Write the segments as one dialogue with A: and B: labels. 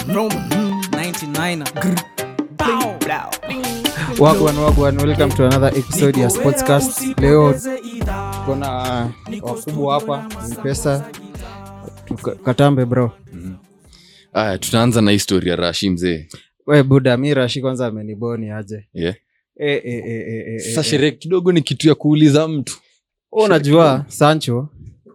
A: Roman 99 Grr. Bow, blow.
B: wagwan wagwan welcome to another episode ya sportscast leo kona wakubwa hapa mpesa katambe bro
C: aya tutaanza na historia rashi mzee
B: we buda mi rashi kwanza ameniboni aje
C: yeah.
B: e, e, e, e, e,
C: sasa
B: e,
C: sherehe kidogo ni kitu ya kuuliza mtu
B: Wewe unajua sancho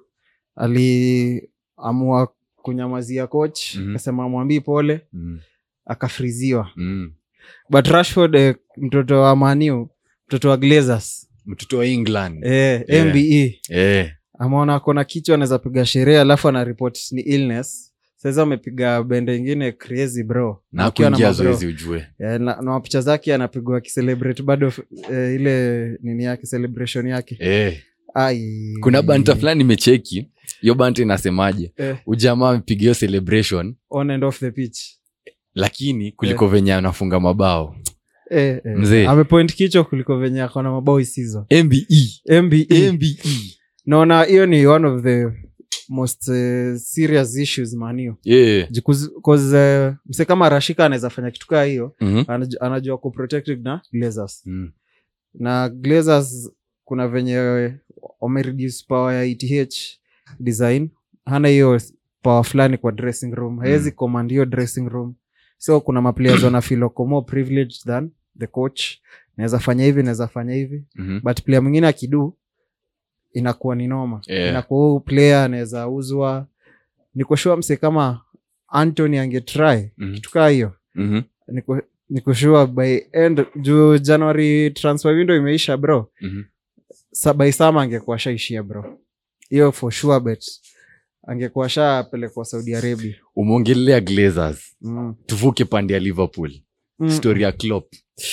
B: aliamua kunyamazia coach
C: Mhm.
B: akasema mwambii pole
C: mm.
B: akafriziwa
C: Mm.
B: but rashford eh, mtoto wa maniu mtoto wa glazers
C: mtoto wa england
B: eh,
C: Yeah.
B: mbe
C: Eh.
B: ameona kona kichwa anaweza piga sherehe alafu ana report ni illness saizi amepiga bende ingine crazy bro
C: na
B: Akiwa na
C: kuingia
B: mabro.
C: zoezi ujue
B: Eh, na, na picha zake anapigwa akicelebrate bado eh, ile nini yake celebration yake
C: eh.
B: Ai.
C: kuna banta fulani imecheki hiyo banta inasemaje
B: eh,
C: ujamaa amepiga hiyo celebration
B: on and off the pitch
C: lakini kuliko venye anafunga mabao
B: eh, eh.
C: Mzee.
B: amepoint kichwa kuliko venye akona mabao isizo
C: mbe
B: mbe
C: mbe
B: naona hiyo ni one of the most uh, serious issues manio
C: yeah.
B: uh, mse kama rashika anaweza fanya kitu kaa hiyo
C: Mhm.
B: anajua, anajua ku protected na glazers
C: Mm.
B: na glazers kuna venye wamereduce power ya eth design hana hiyo power fulani kwa dressing room hawezi
C: Mm.
B: command hiyo dressing room so kuna maplayers wanafeel wako more privileged than the coach naweza fanya hivi naweza fanya hivi
C: Mhm.
B: but player mwingine akidu inakuwa ni noma
C: Yeah.
B: inakuwa huu player anaweza uzwa nikoshua mse kama antony angetry
C: Mhm.
B: kitu kaa hiyo
C: Mhm.
B: niko nikoshua by end juu january transfer window imeisha bro
C: Mhm.
B: sa by sama angekuwa shaishia bro hiyo for sure bet angekuwa shapelekwa saudi arabia
C: umeongelea glazers
B: mm.
C: tuvuke pande ya liverpool
B: mm.
C: story ya Klopp.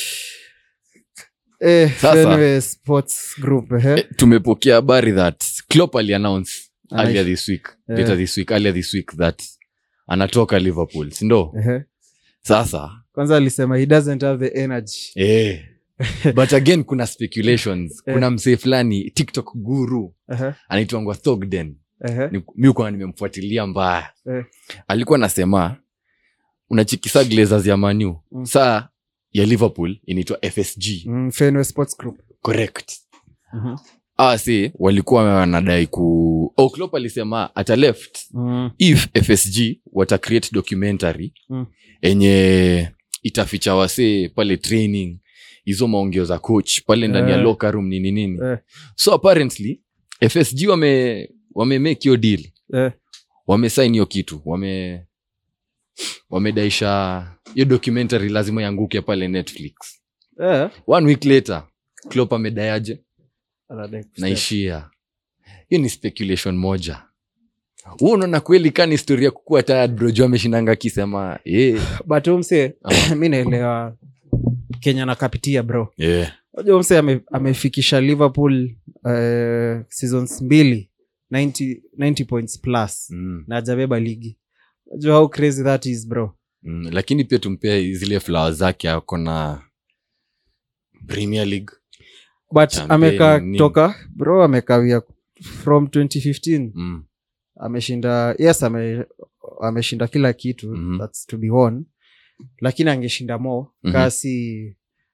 B: eh,
C: Sasa.
B: Fenway sports group eh.
C: Eh, tumepokea habari that Klopp aliannounce
B: Anaish-
C: earlier this week
B: Yeah.
C: later this week earlier this week that anatoka liverpool sindo
B: eh.
C: sasa
B: kwanza alisema he doesn't have the energy
C: eh. but again kuna speculations
B: Eh.
C: kuna msee fulani tiktok guru
B: eh.
C: anaitwangwa thogden
B: eh.
C: Ni- mi ukuwa nimemfuatilia mbaya
B: Eh.
C: alikuwa anasema unachikisa glazers ya manu
B: Mm.
C: saa ya liverpool inaitwa fsg
B: mm, Fenway sports group
C: correct
B: Mhm.
C: ah si walikuwa wanadai ku oh, Klopp alisema ata left
B: mm.
C: if fsg wata create documentary
B: Mm.
C: enye itaficha wasee pale training hizo maongeo za coach pale ndani ya
B: Eh.
C: locker room nini nini
B: Eh.
C: so apparently fsg wame wame make hiyo deal
B: eh.
C: wamesain hiyo kitu wame wamedaisha hiyo documentary lazima ianguke pale netflix
B: eh.
C: one week later clop amedayaje
B: Anadai kustep.
C: naishia hiyo ni speculation moja huu unaona kweli kani historia kukua tired bro juu ameshindanga akisema eh,
B: but umse
C: Ah.
B: mi naelewa kenya nakapitia bro
C: yeah.
B: unajua umse ame, amefikisha liverpool uh, seasons mbili 90, 90 points plus
C: mm,
B: na ajabeba ligi unajua how crazy that is bro
C: mm, lakini pia tumpea zile flower zake ako na premier league
B: but
C: Champagne,
B: amekaa
C: nini.
B: toka bro amekawia from 2015
C: mm,
B: ameshinda yes ame, ameshinda kila kitu
C: Mhm.
B: thats to be won lakini angeshinda mo
C: Mhm.
B: kasi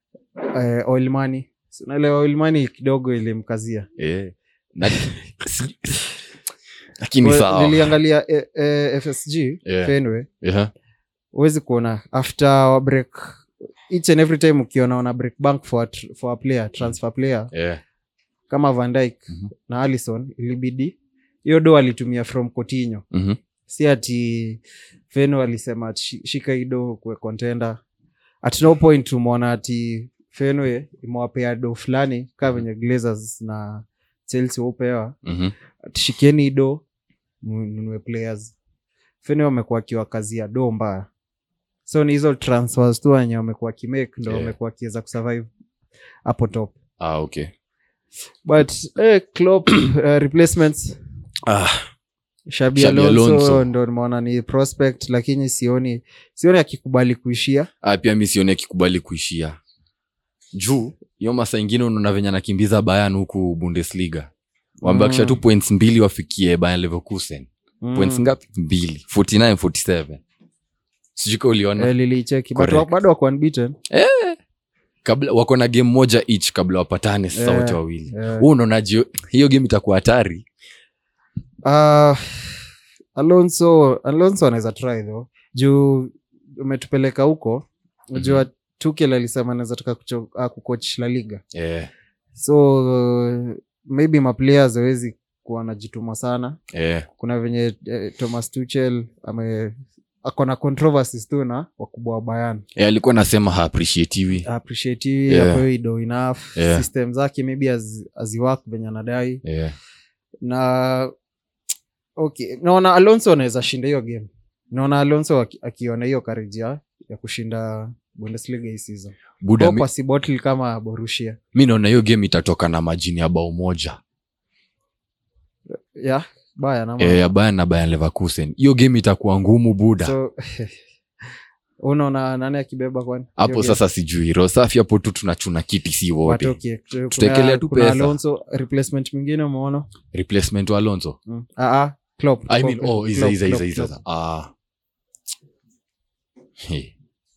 B: uh, oil money Si unaelewa oil money kidogo ilimkazia
C: eh. Na- si- lakini
B: Well,
C: sawa
B: niliangalia eh, eh, fsg
C: Yeah.
B: Fenway
C: yeah.
B: huwezi kuona after wa break each and every time ukiona wana break bank for a, tr- for a player transfer player
C: yeah.
B: kama van Dijk
C: Mhm.
B: na alison ilibidi hiyo do alitumia from cotinho
C: Mhm.
B: si ati feno alisema ati shi- shika hii do kwe contender at no point tumeona ati fenwe imewapea do fulani kaa venye glazers na chelsea waupewa
C: Mhm.
B: tushikieni hii do nunue players fenwe wamekuwa akiwa kazi ya do mbaya so ni hizo transfers tu wenye wamekuwa kimake ndo
C: Yeah.
B: wamekuwa akiweza kusurvive hapo top
C: ah, okay
B: but eh, Klopp, uh, replacements
C: ah,
B: shabi
C: Xabi
B: alonso
C: Alonso.
B: ndo nimeona ni prospect lakini sioni sioni akikubali kuishia
C: ah, pia mi sioni akikubali kuishia juu hiyo masa ingine unaona venye anakimbiza bayan huku bundesliga wamebakisha
B: Mm.
C: tu points mbili wafikie bayan leverkusen
B: Mm.
C: points ngapi mbili 49 47 sijui ka uliona
B: Eh, lilicheki but
C: Correct.
B: wa- bado wako unbeaten
C: kabla wako na game moja each kabla wapatane sasa
B: Eh,
C: wote wawili
B: Eh,
C: huu unaonaje hiyo game itakuwa hatari
B: ah, alonso alonso anaweza try though juu umetupeleka huko unajua tukel alisema anaweza taka kucho- ah, kucoach la liga
C: eh,
B: so uh, maybe maplayers awezi kuwa anajituma sana
C: eh,
B: kuna venye eh, thomas tuchel ame akona controversies tu na wakubwa wa bayan
C: eh, alikuwa nasema haappreciatiwi
B: appreciate
C: Yeah.
B: apewi do enough
C: Yeah.
B: system zake maybe az- aziwak venye anadai
C: eh,
B: na okay naona alonso anaweza shinda hiyo game naona alonso aki- akiona hiyo karejia ya kushinda bundesliga hii season
C: buda
B: Au
C: mi,
B: kwa sibotl kama borushia
C: mi naona hiyo game itatoka na majini ya bao moja
B: ya baya nama
C: eh, ya bayan na bayan leverkusen hiyo game itakuwa ngumu buda
B: so unaona nani akibeba kwani
C: hapo
B: Hiyo game?
C: sasa sijui rosafi hapo tu tunachuna kiti si
B: But
C: wote
B: okay, tu-
C: Tutaekelea
B: kuna-
C: tu
B: kuna
C: pesa.
B: alonso replacement mwingine umeona
C: replacement wa alonso
B: mm. ah, ah, Klopp,
C: I mean,
B: Klopp,
C: oh, iza,
B: Klopp,
C: iza, iza,
B: Klopp,
C: iza,
B: Klopp.
C: iza. Ah. He.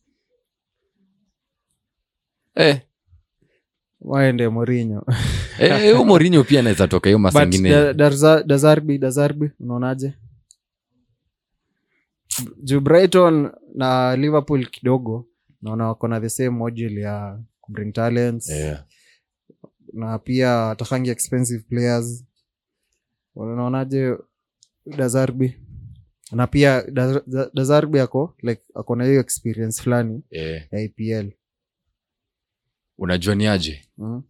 C: Eh,
B: waende morinho
C: eh, huyo Mourinho pia anaweza toka hiyo
B: but
C: masangine
B: da- Darza- dazarbi dazarbi unaonaje juu brighton na liverpool kidogo naona wako na the same module ya kubring talents
C: Eh,
B: na pia atakangi expensive players unaonaje dazarbi na pia Daz- Daz- dazarbi ako like ako na hiyo experience fulani
C: eh.
B: ya apl
C: unajua ni aje
B: mm.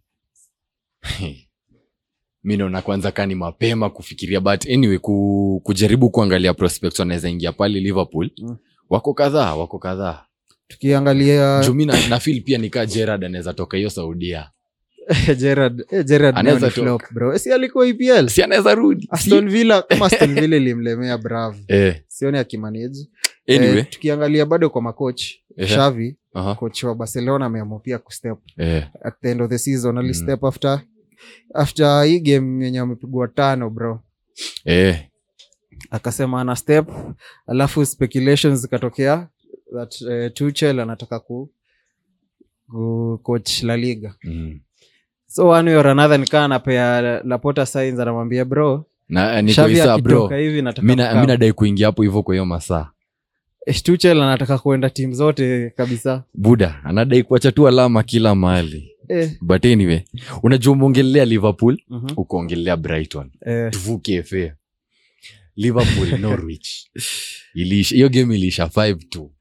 C: mi naona kwanza kani mapema kufikiria but anyway ku, kujaribu kuangalia prospects wanaweza ingia pale liverpool
B: Mm.
C: wako kadhaa wako kadhaa
B: tukiangalia
C: juu mi na, na feel pia nikaa gerard anaweza toka hiyo saudia
B: Gerard, eh, Gerard
C: Anaweza
B: nayo ni
C: toka.
B: flop, bro. Eh, si alikuwa EPL
C: si anaweza rudi
B: aston villa kama aston villa ilimlemea brav
C: eh,
B: sioni akimanage
C: anyway
B: eh, tukiangalia bado kwa makoch
C: Ehe.
B: shavi
C: aha,
B: coach wa barcelona ameamua pia kustep
C: eh,
B: at the end of the season
C: Mm.
B: alistep after after hii game yenye amepigwa tano bro
C: eh,
B: akasema ana step alafu speculations zikatokea that uh, tuchel anataka ku, ku coach la liga
C: mm.
B: so one way or another nikaa anapea lapota signs anamwambia bro
C: na niko
B: Xavi
C: isa bro
B: akitoka hivi nataka
C: mi na-
B: kukaa.
C: mi nadai kuingia hapo hivyo kwa hiyo masaa
B: Eh, tuchel anataka kuenda tim zote kabisa
C: buda anadai kuacha tu alama kila mahali
B: eh,
C: but anyway unajua umeongelea liverpool
B: mhm,
C: ukaongelea brighton
B: eh,
C: tuvuke fa liverpool norwich iliisha hiyo game iliisha 5 tu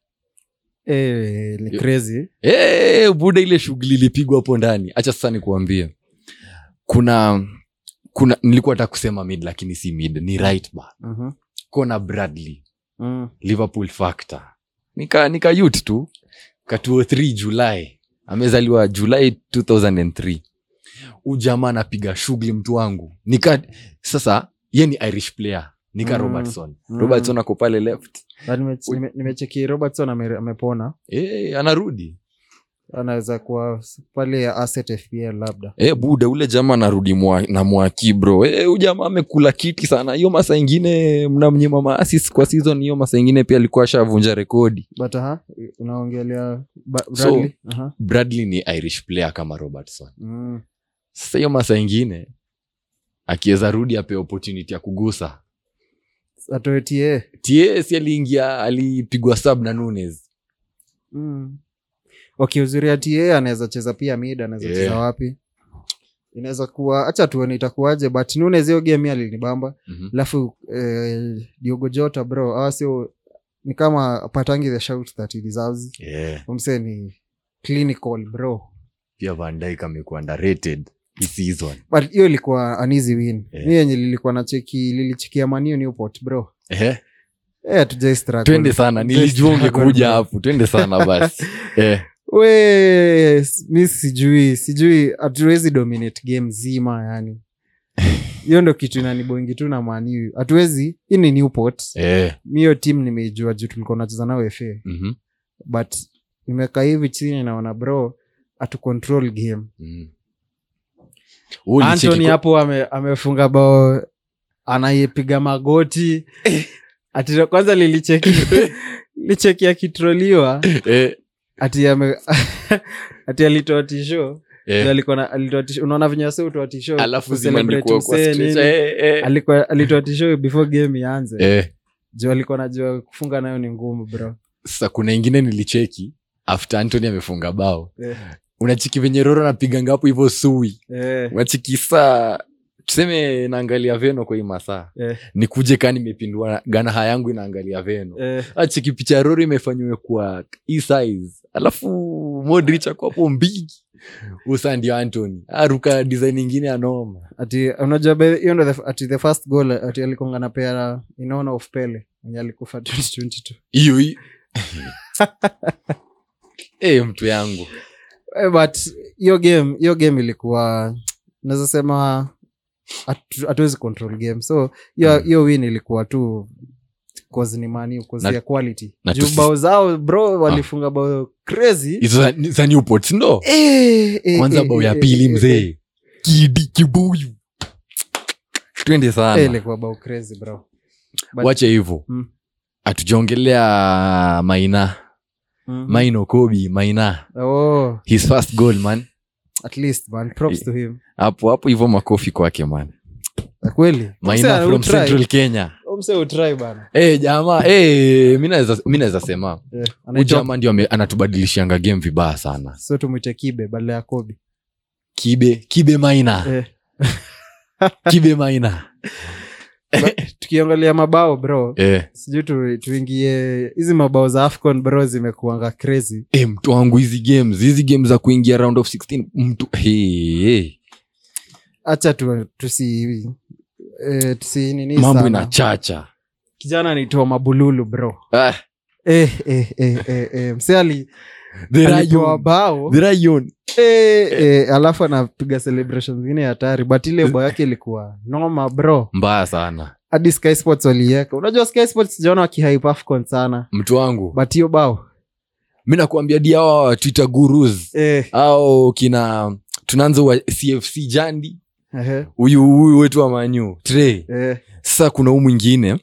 B: eh, ni
C: Yo-
B: crazy
C: Eh, buda ile shughuli ilipigwa hapo ndani hacha sasa nikuambie kuna kuna nilikuwa hata kusema mid lakini si mid ni right back
B: Mhm,
C: kona bradley
B: mm,
C: liverpool factor nika nika youth tu katuo 3 july amezaliwa july 2003 ujamaa anapiga shughuli mtu wangu nika sasa ye ni irish player nika
B: Mm.
C: robertson
B: Mm.
C: robertson ako pale left
B: na nime- nime- nimecheki robertson ame- amepona
C: e, anarudi
B: anaweza kuwa pale ya asset fpl labda
C: e, buda ule jamaa anarudi mwa, na mwaki bro e, ujamaa amekula kiti sana hiyo masa ingine mnamnyima maasis kwa season hiyo masa ingine pia alikuwa ashavunja rekodi
B: but aha unaongelea Ba-
C: So-
B: Bradley? Aha.
C: bradley ni irish player kama robertson
B: Mm.
C: sasa hiyo masa ingine akiweza rudi ape opportunity ya kugusa
B: atoe ta
C: ts aliingia alipigwa sub na nunes
B: mm. wakiuzuria ta anaweza cheza pia mid anaweza
C: Yeah.
B: cheza wapi inaweza kuwa hacha tuone itakuwaje but nunes hiyo game alinibamba
C: mm-hmm.
B: alafu eh, diogo jota bro awa sio ni kama apatangi the shout that he deserves
C: yeah.
B: umse ni clinical bro
C: pia vandik amekuwa underrated hii season
B: but hiyo ilikuwa an easy win
C: Yeah.
B: mi yenye lilikuwa na cheki lilichikia manio newport bro
C: eh?
B: Eh, hatujai struggle.
C: twende sana
B: Hatujai
C: nilijua
B: struggle,
C: ungekuja
B: bro.
C: hapo twende sana basi eh.
B: we s- mi sijui sijui hatuwezi dominate game zima yani hiyo ndo kitu inanibongi tu na maniu hatuwezi hii ni newport
C: Eh.
B: mi hiyo tim nimeijua juu tulikuwa nacheza nao fa
C: mhm.
B: but nimekaa hivi chini naona bro atu control game
C: Mm. Wewe ulicheki
B: antony
C: kwa-
B: hapo ame, amefunga bao anayepiga magoti ati kwanza lilicheki licheki akitroliwa
C: Eh,
B: ati ame ati alitoa tisho
C: eh.
B: alikuwa na- alitoa tisho unaona venye wase utoa tisho
C: alafu
B: kucelebrate
C: zimeandikwa kwa
B: msee
C: stretcher.
B: nini.
C: Eh, eh.
B: alikuwa alitoa tisho before game ianze
C: Eh,
B: juu alikuwa najua kufunga nayo ni ngumu bro
C: sasa kuna ingine nilicheki after antony amefunga bao
B: Eh,
C: unachiki venye roro napiganga hapo hivyo sui
B: eh,
C: unachiki saa tuseme naangalia veno kwa hii masaa
B: eh,
C: nikuje kaa nimepindua ganaha yangu inaangalia veno
B: eh.
C: achiki picha ya roro imefanywe kwa hii size alafu modrich ako hapo mbigi usa ndio antony aruka design ingine ya noma
B: ati unajua be- hiyo ndo the- ati the first goal ati alikonga na pea inaona of pele mwenye alikufa 2022
C: hiyo hii Eh, mtu yangu
B: Eh, but hiyo game hiyo game ilikuwa naweza sema hatu- hatuwezi control game so hiyo
C: Mm.
B: hiyo win ilikuwa tu cause ni mani cause
C: Na-
B: ya quality
C: na
B: juu
C: tusi-
B: bao zao bro walifunga bao crazy
C: hizo za- za newport ndo
B: Eh, eh,
C: kwanza
B: eh,
C: bao ya
B: eh,
C: pili
B: eh, eh,
C: mzee kidi kibuyu twende
B: eh,
C: sana
B: ilikuwa bao crazy bro But-
C: wache hivo
B: Mm.
C: hatujaongelea maina
B: Mhm.
C: maino kobi maina
B: oh
C: his first goal man
B: at least man props to him
C: hapo hapo hivo makofi kwake man
B: Na kweli
C: maina
B: Mse
C: from
B: utry.
C: central kenya
B: Mse utry bana
C: Eh, jamaa eh, mi naweza- mi naweza sema
B: Eh,
C: Huyu
B: anaitwa-
C: jamaa ndio ame- anatubadilishianga game vibaya sana
B: so tumwite kibe badala ya kobi
C: kibe kibe maina
B: eh.
C: kibe maina
B: tukiangalia mabao bro
C: eh,
B: sijui tu, tuingie hizi mabao za afcon bro zimekuanga crazy
C: eh, mtu wangu hizi games hizi game za kuingia round of 16 mtu hey, hey.
B: hacha tu, tusi eh, tusi nini
C: mambo
B: sana.
C: inachacha
B: kijana anaitwa mabululu bro
C: ah,
B: eh, eh, eh, eh, eh. mse ali
C: the
B: alipewa
C: Rayon.
B: bao
C: The Rayon.
B: eh, eh, alafu anapiga celebration zingine hatari but ile bao yake ilikuwa noma bro
C: mbaya sana
B: hadi sky sports waliiweka unajua sky sports sijaona wakihype afcon sana
C: mtu wangu
B: but hiyo bao
C: mi nakuambia dia wa twitter gurus
B: eh,
C: au kina tunaanza wa cfc jandi
B: ehe,
C: huyu huyu wetu wa manyu tre
B: eh,
C: sasa kuna huu mwingine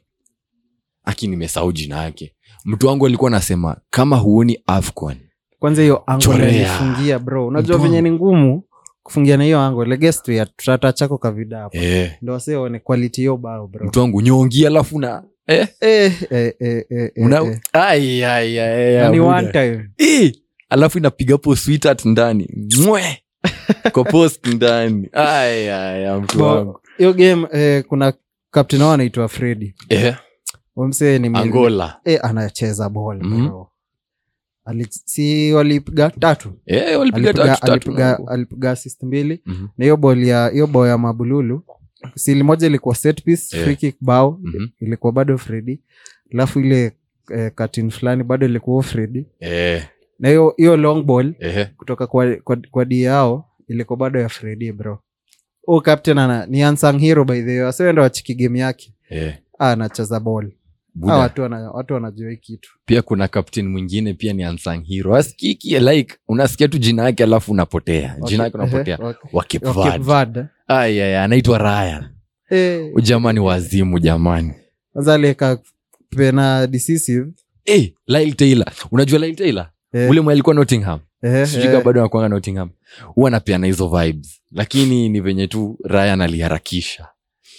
C: aki nimesahau jina yake mtu wangu alikuwa anasema kama huoni afcon
B: kwanza hiyo ango
C: Chorea.
B: alifungia bro unajua
C: Mtu
B: venye
C: wangu.
B: ni ngumu kufungia na hiyo ango legestu ya tutata chako kavida hapo
C: eh,
B: ndo waseone quality hiyo bao bro
C: mtu wangu nyongi alafu na eh,
B: eh, eh, eh, eh,
C: una
B: eh.
C: ai, ai, ai,
B: Na
C: ai,
B: ni
C: buda.
B: one time
C: Eh, alafu inapiga hapo sweetheart ndani mwe kwa post ndani ai, ai, ai, mtu
B: Bo-
C: wangu
B: hiyo game eh, kuna captain wao anaitwa fredi
C: eh,
B: msee ni mil-
C: angola
B: eh, anacheza ball
C: Mhm.
B: bro Ali, si walipiga tatu
C: eh, walipiga
B: alipiga,
C: tatu tatu
B: alipiga,
C: nangu.
B: alipiga assist mbili
C: Mhm,
B: na hiyo ball ya hiyo bao ya mabululu sili moja ilikuwa set piece
C: Eh.
B: free kick bao
C: mhm.
B: ilikuwa bado fredi alafu ile eh, katin fulani bado ilikuwa fredi
C: Eh,
B: na hiyo hiyo long ball
C: eh,
B: kutoka kwa, kwa, kwa di yao ilikuwa bado ya fredi bro u captain ana ni unsung hero by the way wasiwenda wachiki game yake
C: eh.
B: Ah, anacheza ball
C: Buda.
B: Ah, watu wana- watu wanajua hii kitu
C: pia kuna captain mwingine pia ni unsung hero askiki like unasikia tu jina yake alafu unapotea jina yake unapotea
B: Ehe, wa-
C: wa Cape
B: wa Cape
C: Verde.
B: Verde.
C: Ai, ai, anaitwa ryan
B: Eh,
C: Huyu jamani wazimu jamani
B: kwanza alieka pena decisive
C: hey, lyle taylor unajua lyle taylor
B: Eh,
C: ule mwe alikuwa nottingham
B: eh,
C: sijui
B: eh,
C: kama bado anakuanga nottingham huwa anapeana hizo vibes lakini ni venye tu ryan aliharakisha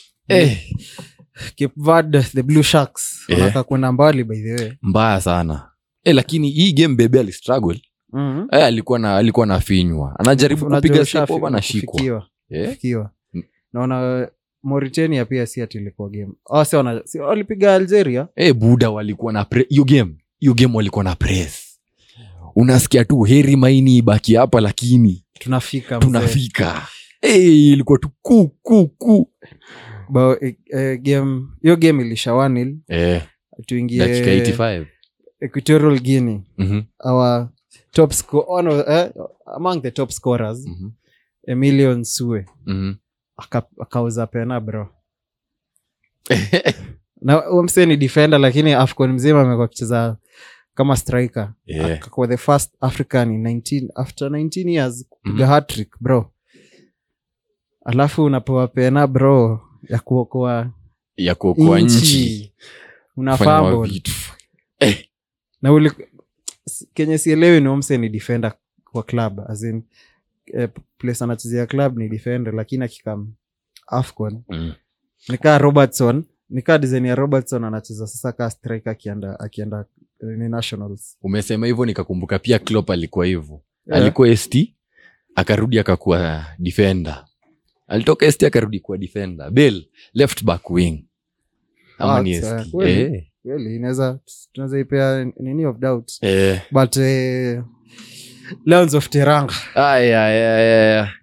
C: eh,
B: Cape Verde, the blue sharks
C: Eh.
B: wanataka kwenda mbali by the way
C: mbaya sana eh, lakini hii game bebe alistruggle
B: Mhm.
C: eh, alikuwa na alikuwa nafinywa anajaribu
B: Unajua
C: kupiga
B: ushafi-
C: step over anashikwa
B: kufikiwa,
C: eh?
B: kufikiwa.
C: Mm.
B: naona mauritania pia si ati ilikuwa game oh, si wana, si, walipiga algeria
C: eh, buda walikuwa na pre- hiyo game hiyo game walikuwa na press unasikia tu heri maini ibaki hapa lakini
B: tunafika mzee.
C: tunafika eh, ilikuwa tu ku ku ku
B: Bao, eh, eh, game hiyo game ilisha wanil
C: eh, dakika
B: tuingie
C: 85
B: equatorial guinea
C: Mhm,
B: our top sco- one of- eh, among the top scorers
C: mhm,
B: emilion sue
C: mhm.
B: aka- akauza pena bro na huyo msee ni defender lakini afcon mzima amekuwa akicheza kama striker
C: Yeah.
B: akakuwa the first african in 19, after 19 years kupiga
C: Mhm.
B: hat-trick bro alafu unapewa pena bro ya kuokoa
C: ya kuokoa nchi
B: nchi una
C: Kufanya
B: fumble.
C: vitu.
B: na uli s- kenye sielewi ni omse ni defender kwa club as in eh, place anachezea club ni defender lakini akikam afcon
C: Mm.
B: nikaa robertson nikaa design ya robertson anacheza sasa kaa striker akienda akienda eh, ni nationals
C: umesema hivyo nikakumbuka pia Klopp alikuwa hivyo
B: Yeah.
C: alikuwa st akarudi akakuwa defender alitoka st akarudi kuwa defender bel left back wing ama
B: Ah,
C: ni
B: sawa.
C: st
B: Kweli.
C: eh,
B: kweli inaweza tunaweza ipea nini of doubt
C: eh.
B: but eh, lions of teranga
C: Ay, ay, ay, ay.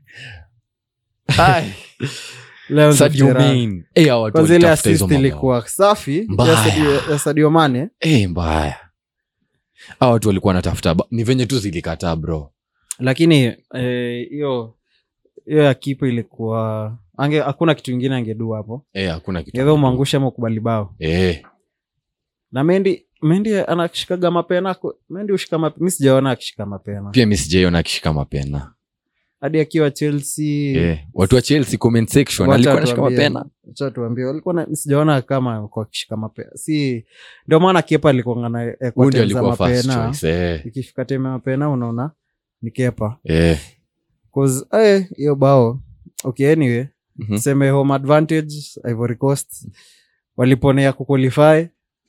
C: Ay,
B: lions of
C: Sadio
B: teranga
C: Mane. Eh, hawa watu
B: kwanza ile
C: walitafuta hizo
B: assist
C: mabao.
B: ilikuwa safi
C: Mbaya.
B: ya Sadio- ya sadio mane
C: Eh, mbaya hawa watu walikuwa wanatafuta ba- ni venye tu zilikataa bro
B: lakini eh, hiyo hiyo ya kipo ilikuwa ange hakuna kitu ingine angedu hapo
C: Eh, hakuna kitu
B: gedha umwangusha ama ukubali bao
C: Eh,
B: na mendi mendi anashikaga mapena ku- mendi ushika mapena mi sijaona akishika mapena
C: pia mi sijaiona akishika mapena
B: hadi akiwa chelsea
C: Eh, watu wa chelsea comment section
B: wacha
C: alikuwa anashika
B: tuambie-
C: mapena
B: wacha tuambie walikuwa na- sijaona kama kwa akishika mapena si ndio maana kepa alikuangana
C: huyu ndio alikuwa first choice eh,
B: ikifika teme mapena unaona ni kepa
C: eh.
B: 'Cause, eh, hiyo bao okay anyway
C: Mhm.
B: tuseme home advantage ivory coast waliponea kuqualify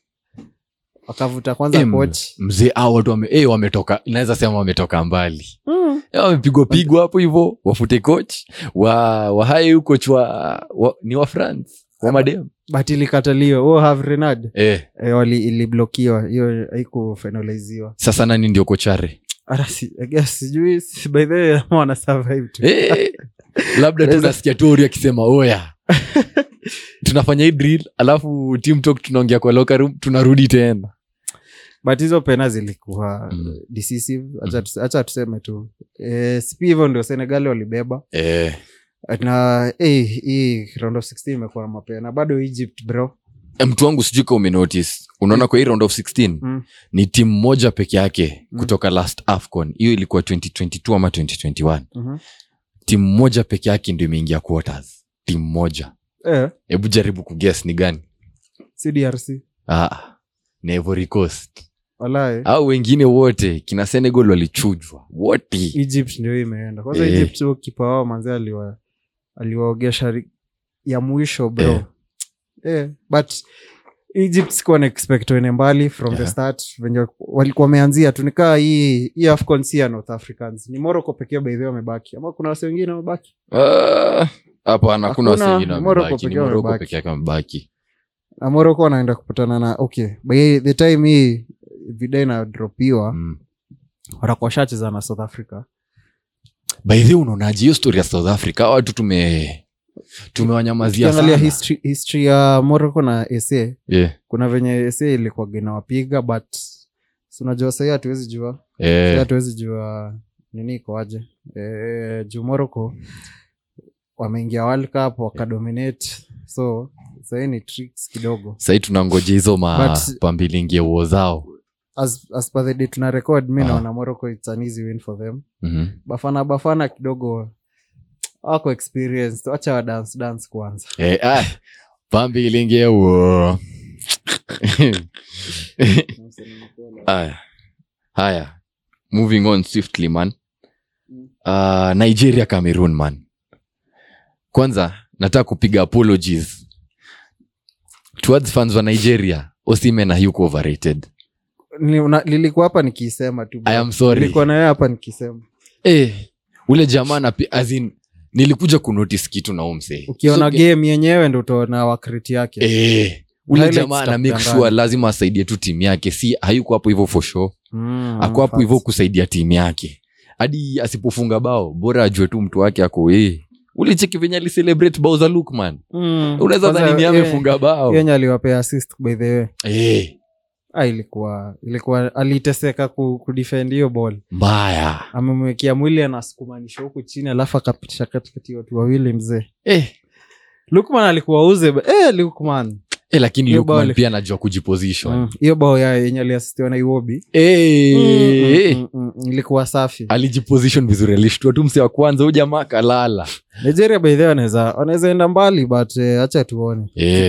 B: wakavuta kwanza
C: Em,
B: coach
C: mzee au watu wame, eh, wametoka naweza sema wametoka mbali Eh, wamepigwa pigwa hapo hivo wafute coach wa wahae huyu coach wa, wa ni wa france wa madem
B: but ilikataliwa oh, have renard
C: eh,
B: e, wali iliblokiwa hiyo haikufinaliziwa
C: sasa nani ndio kochare
B: hata si, I guess, sijui si- by the way ama wana survive tu
C: eh, labda
B: Naweza-
C: tunasikia tori akisema oya tunafanya hii drill alafu team talk tunaongea kwa locker room tunarudi tena
B: but hizo pena zilikuwa
C: Mm.
B: decisive Acha tuse- acha tuseme tu e, sipi hivyo ndio senegali walibeba
C: eh,
B: na eh, hii round of 16 imekuwa na mapena bado egypt bro
C: Eh, mtu wangu sijui ka umenotice unaona kwa hii round of 16
B: Mm.
C: ni timu moja peke yake
B: Mm.
C: kutoka last afcon hiyo ilikuwa 2022 ama 2021
B: Mhm.
C: timu moja peke yake ndio imeingia quarters timu moja
B: eh,
C: hebu jaribu kuges ni gani
B: cdrc
C: ah, ni Ivory Coast
B: walae
C: au wengine wote kina senegal walichujwa wote
B: egypt ndio hii imeenda kwanza
C: Eh.
B: egypt huo kipa wao manzi aliwa aliwaogesha ri- ya mwisho bro
C: Eh.
B: eh, but egypt sikuwa na expect wene mbali from the
C: Yeah.
B: start venye walikuwa wameanzia tu nikaa hii hii afcon si ya north africans ni morocco pekee baidhi wamebaki ama kuna wase wengine wamebaki
C: Ah, hapana kuna wasi
B: Hakuna,
C: wengine
B: Morocco
C: wamebaki ni
B: pekee
C: moroko
B: wamebaki.
C: peke yake wamebaki
B: na morocco wanaenda kupatana na okay by the time hii vida inadropiwa
C: mm.
B: watakuwa shacheza na south africa
C: by the way, unaonaje hiyo story ya south africa Hawa watu tume tumewanyamazia
B: ukiangalia
C: sana
B: history, history ya morocco na sa
C: yeah.
B: kuna venye sa ilikuwa ginawapiga but si unajua sahii hatuwezi jua Sahii
C: eh,
B: hatuwezi jua nini ikoaje e, juu morocco wameingia world cup wakadominate so sahii ni tricks kidogo
C: sahii tunangoja hizo
B: But-
C: mapambilingie uo zao
B: as, as per the day tuna record mi
C: Ah.
B: naona morocco it's an easy win for them
C: Mhm.
B: bafana bafana kidogo wako experienced wacha wa dance dance kwanza
C: Eh, ah, pambilingie uo haya haya moving on swiftly man uh, nigeria cameroon man kwanza nataka kupiga apologies towards fans wa nigeria osimen hayuko overrated
B: Ni- una- lilikuwa hapa nikisema tu bro.
C: i am sorry
B: nilikuwa naye hapa nikisema
C: eh, ule jamaa na pi- as in, nilikuja kunotice kitu na umse
B: ukiona game yenyewe ndo utaona wakriti yake
C: eh, ule
B: Highlights
C: jamaa ana make
B: zitakudanganya.
C: sure lazima asaidie tu timu yake si hayuko hapo hivyo for sure
B: Mm,
C: ako hapo
B: facts.
C: hivyo kusaidia timu yake hadi asipofunga bao bora ajue tu mtu wake ako eh. ulicheki venye alicelebrate bao za lukman
B: Mm.
C: unaweza
B: Kwanza,
C: dhani ni
B: yeye-
C: amefunga bao
B: yenye aliwapea assist by the way
C: eh,
B: ah, ilikuwa ilikuwa aliteseka ku, kudefend hiyo ball
C: mbaya
B: amemwekea mwili anasukumanisha huku chini alafu akapitisha katikati ya watu wawili mzee
C: eh.
B: lukman alikuwa uze eh, lukman
C: Eh, lakini
B: Hiyo
C: lukman
B: bao li-
C: pia anajua kujiposition
B: Mm, hiyo bao ya yenye aliasistiwa na iwobi
C: eh, eh.
B: Mm, mm, mm, ilikuwa safi
C: alijiposition vizuri alishtua tu mse wa kwanza huu jamaa kalala
B: nigeria by the way wanaweza wanaweza enda mbali but eh, acha tuone
C: eh.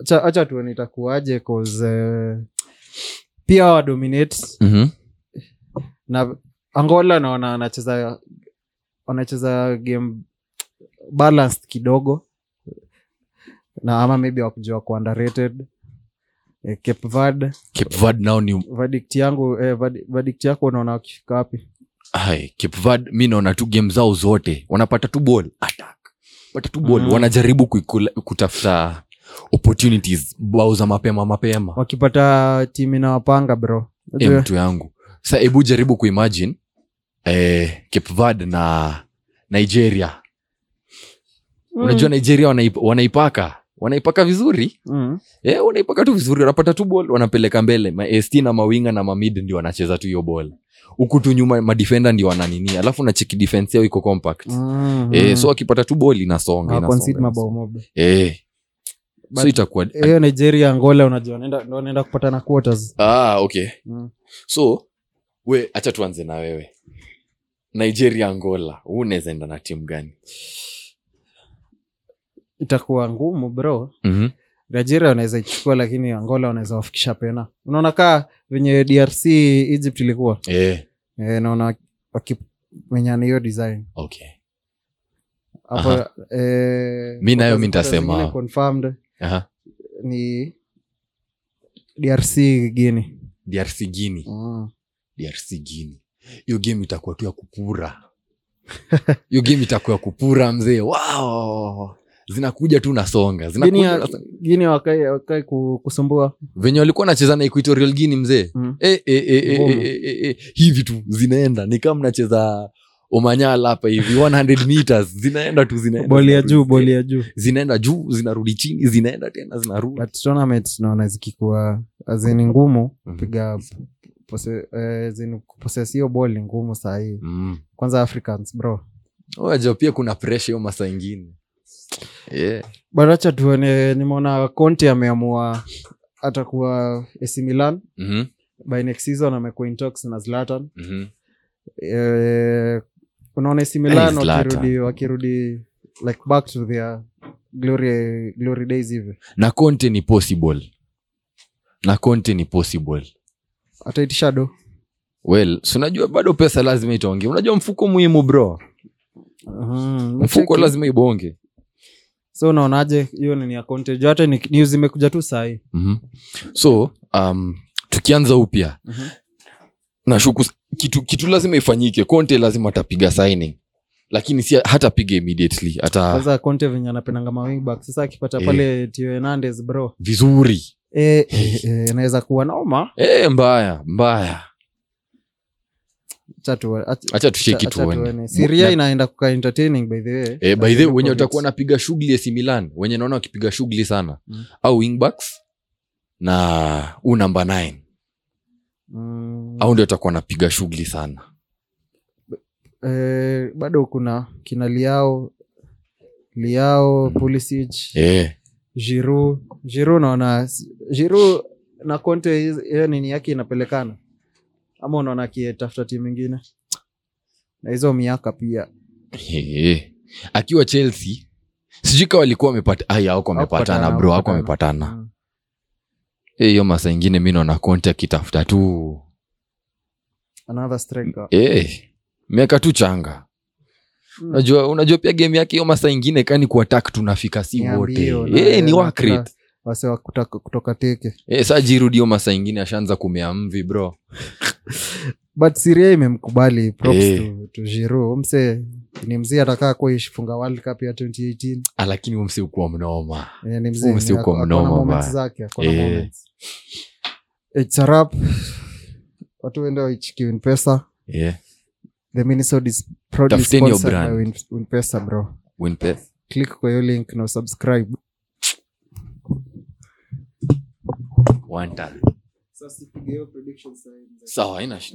B: acha acha tuone itakuaje cause eh, pia wadominate
C: Mhm.
B: na angola naona anacheza wanacheza game balanced kidogo na ama maybe wakujua ku underrated eh, cape verde
C: Cape Verde nao ni
B: verdict yangu eh, verdi- verdict yako unaona wakifika wapi
C: Hai, Cape Verde mi naona tu game zao zote wanapata tu ball attack pata tu ball
B: Mm.
C: wanajaribu kuikula- kutafuta opportunities bao za mapema mapema
B: wakipata timu inawapanga bro
C: e,
B: Unajua-
C: mtu yangu sa hebu jaribu kuimagine eh, Cape Verde na nigeria
B: Mm.
C: unajua nigeria wanaip, wanaipaka wanaipaka vizuri
B: Mm.
C: eh, wanaipaka tu vizuri wanapata tu ball wanapeleka mbele mast na mawinga na mamid ndio wanacheza tu hiyo ball huku tu nyuma madefenda ndio wananini alafu nacheki defense yao iko compact
B: Mm.
C: eh, so wakipata tu ball inasonga,
B: Hawa concede
C: inasonga,
B: mabao
C: inasonga.
B: mob
C: Eh.
B: But-
C: so itakuwa
B: hiyo nigeria angola unajua wanaenda- ndo wanaenda kupatana quarters
C: ah, okay
B: mm.
C: so we acha tuanze na wewe nigeria angola huu unaweza enda na timu gani
B: itakuwa ngumu bro
C: mm-hmm.
B: nigeria wanaweza ichukua lakini angola wanaweza wafikisha pena unaona kaa venye drc egypt ilikuwa
C: eh,
B: e, naona wakimenyana hiyo design
C: okay
B: hapo
C: Aha.
B: eh,
C: Mi nayo mi
B: quarters- quarters
C: nitasema-
B: zingine confirmed
C: Aha.
B: ni drc guini
C: drc gini
B: mm.
C: drc gini hiyo game itakuwa tu ya kupura hiyo game itakuwa ya kupura mzee wow zinakuja tu nasonga
B: Guinea-
C: zinakuja nasonga.
B: guini wakai, wakai ku- kusumbua
C: venye walikuwa nacheza na equatorial guini mzee
B: mm.
C: e, e, e, e,
B: Ngumu.
C: e, e, e, hivi tu zinaenda ni kama mnacheza omanyala hapa hivi 100 meters zinaenda tu zinaenda
B: boli ya
C: zinarudi.
B: juu boli ya juu
C: zinaenda juu zinarudi chini zinaenda tena zinarudi
B: but tournament naona zikikuwa azini ngumu
C: Mhm.
B: piga pose- eh, zini kuposes hiyo ball ni ngumu sahii
C: mm.
B: kwanza africans bro
C: waja pia kuna presha hiyo masa ingine yeah.
B: baracha tuone nimeona conte ameamua atakuwa AC Milan
C: mm-hmm.
B: by next season amekuwa in talks na zlatan
C: Mm-hmm.
B: eh, unaona AC Milan
C: Hey, Zlatan.
B: wakirudi wakirudi like back to their glory glory days hivi
C: na conte ni possible na conte ni possible
B: ataitisha do
C: well si unajua bado pesa lazima itaonge unajua mfuko muhimu bro
B: Mhm,
C: mfuko
B: mcheki.
C: lazima ibonge
B: so unaonaje hiyo nini ya conte juu hata ni- news imekuja tu sahii
C: mm-hmm. so um, tukianza upya
B: Mhm.
C: nashuku kitu, kitu lazima ifanyike conte lazima atapiga signing lakini si hatapiga immediately ata
B: kwanza conte venye anapendanga mawingback sasa akipata
C: Eh.
B: pale tio hernandez bro
C: vizuri
B: eh, eh, eh, inaweza kuwa noma
C: e, mbaya mbaya
B: Acha tu- ach-
C: hacha tusheki
B: acha
C: tuone
B: tuone. Syria
C: Na-
B: inaenda kuka entertaining by the way
C: Eh, by the way, wenye
B: Projects.
C: watakuwa napiga shughuli AC Milan wenye naona wakipiga shughuli sana
B: Mm.
C: au wingbacks na huu namba 9
B: Mm,
C: au ndio watakuwa napiga shughuli sana
B: eh, bado kuna kina liao liao pulisic
C: eh.
B: jiru jiru naona jiru na conte hizi- hiyo nini yake inapelekana ama unaona akitafuta timu ingine na hizo miaka pia
C: Eh. akiwa chelsea sijui kawa walikuwa wamepata ai awako wamepatana
B: Hawakupatana,
C: bro ako
B: hawakupatana.
C: wamepatana
B: Mm.
C: Eh, hiyo masa ingine mi naona konte akitafuta tu
B: another striker
C: eh, miaka tu changa
B: Mm.
C: unajua unajua pia game yake hiyo masa ingine kani kuatak tunafika si
B: Ni
C: wote
B: ambio na-
C: eh, ni
B: na
C: work
B: kila-
C: rate.
B: wase wa kutoka, kutoka teke
C: Eh, saa jirudi hiyo masa ingine ashaanza kumea mvi bro
B: but siria imemkubali props
C: Eh.
B: to, to Giroud. mse ni mzee atakaa kuifunga world cup ya 2018
C: Ah, lakini umsi ukuwa mnoma
B: Eh, ni mzee
C: Mse
B: ni-
C: uko
B: ako-
C: mnoma
B: akona moments
C: baya.
B: zake akona
C: Eh.
B: moments. It's a wrap. watu wende waichiki winpesa
C: yeah.
B: the minisode is proudly
C: Tafuteni hiyo
B: sponsored by
C: brand.
B: Win- winpesa bro
C: Winpeth.
B: click kwa hiyo link na subscribe
C: One time.
B: sasa sipige hiyo prediction sign.
C: sawa haina shida